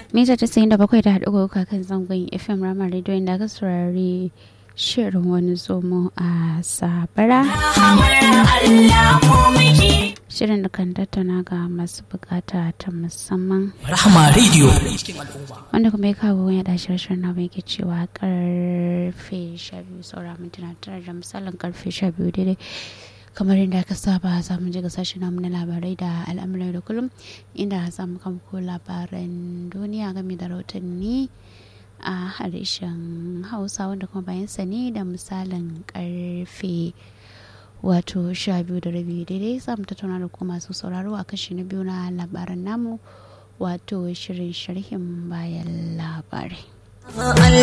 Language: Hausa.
mita tasa'in da bakwai da haɗu kan zangon fm rama radio inda aka saurari shirin wani zomo a sabara shirin da kan tattauna ga masu bukata ta musamman rahama radio wanda kuma ya kawo ya da shirin na mai ke cewa karfe 12 saura mintuna tara da misalin karfe 12 daidai kamar yadda aka saba za mu je ga sashen namu na labarai da al'amuran da kullum inda za mu kamko labaran duniya game da rahotanni a harshen hausa wanda kuma bayan sani da misalin karfe wato sha biyu da rabi daidai za mu tattauna da kuma masu sauraro a kashi na biyu na labaran namu wato shirin sharhin bayan labarai